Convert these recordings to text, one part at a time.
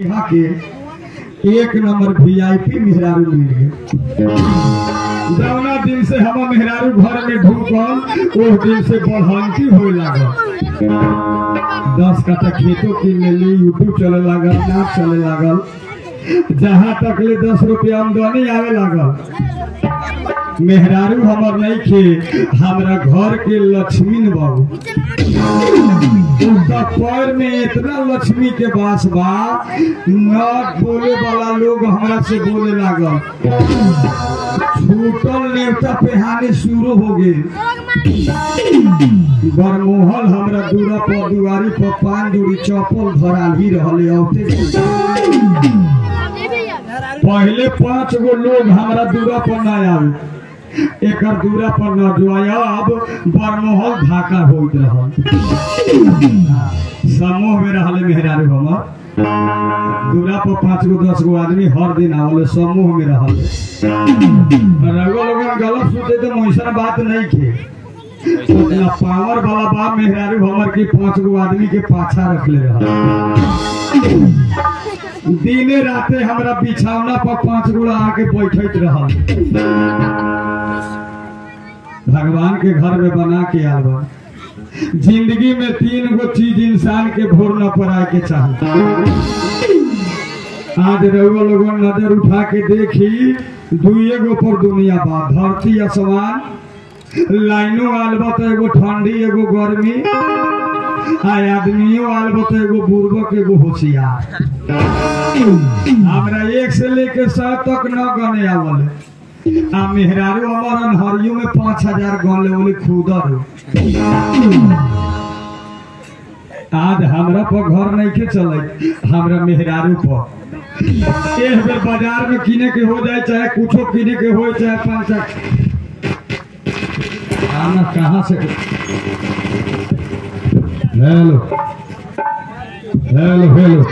यहाँ के एक नंबर वीआईपी मेहरारू मिल गए जौना दिन से हम मेहरारू घर में ढूकल ओह दिन से बढ़ंती होए लागल दस कट्ठा खेतों किन लेली यूट्यूब चले लागल नाच चले लागल जहाँ तक ले दस रुपया आमदनी आवे लागल मेहरारू हमर नहीं खे हमरा घर के लक्ष्मी बाबू उनका पैर में इतना लक्ष्मी के बास बा न बोले वाला लोग हमरा से बोले लागल छूटल नेवता पेहानी शुरू हो गई बरमोहल हमरा दूरा पर दुआरी पर पान दूरी चप्पल धराल ही रहले औते पहले पांच गो लोग हमरा दूरा पर ना आवे एकर दूरा पर न जुआया अब बरमोहल धाका होइत रहल समूह में रहले मेहरारू हमर दूरा पर पांच गो दस गो आदमी हर दिन आवले समूह में रहले रघुआ लोगन गलत सोचे तो मोइसन बात नहीं खे उतना पावर वाला बा मेहरारू हमर की पांच गो आदमी के पाछा रखले रहल दिने राते हमरा बिछौना पर पांच गोड़ा आके बैठत रहल भगवान के घर में बना के आल बा जिंदगी में तीन गो चीज इंसान के भोर न पड़ाए के चाहिए आज रउआ लोगन नजर उठा के देखी दुए गो पर दुनिया बा धरती आसमान लाइनो आल बा तो एगो ठंडी एगो गर्मी आ आदमियों आल बा तो एगो बुर्बक एगो होशियार हमरा एक से लेके सौ तक न गने आवल आ मेहरारू हमार अनहरियो में पाँच हजार गन ले बोले खुदर आज हमरा पर घर नहीं के चले हमरा मेहरारू पर एक बेर बाजार में किने के हो जाए चाहे कुछो किने के हो चाहे पाँच आना कहाँ से हेलो हेलो हेलो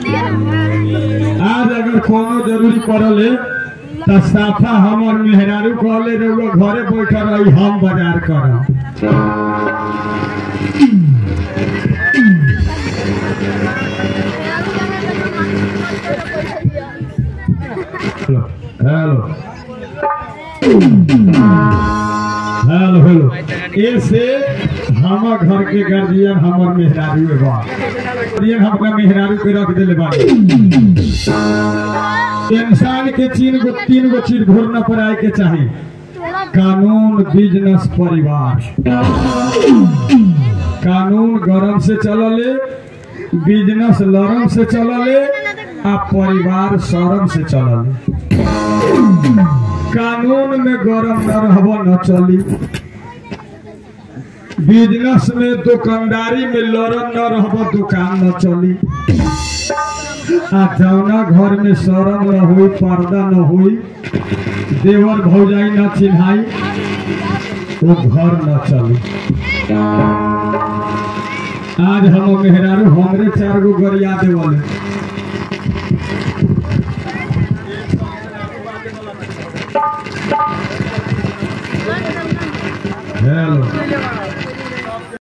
आज अगर कोनो जरूरी पड़ल है तो साफा हमर मेहरारू कहले रहुआ घरे बैठल रही हम बाजार करब हेलो हेलो हेलो ऐसे हमर घर के गार्जियन हमर मेहरारू है बा गार्जियन हमका मेहरारू के रख देले बाड़ी इंसान के तीन गो तीन गो चीज घूरना पड़ाए के चाही कानून बिजनेस परिवार कानून गरम से चलले बिजनेस लरम से चलले आ परिवार शरम से चलले कानून में गरम न रहब न चली बिजनेस में दुकानदारी में लड़न न रहब दुकान न चली आ जौना घर में शरम न हुई पर्दा न हुई देवर भौजाई न चिन्हाई वो घर न चली आज हम मेहरारू हमरे चार गो गरिया देवले हेलो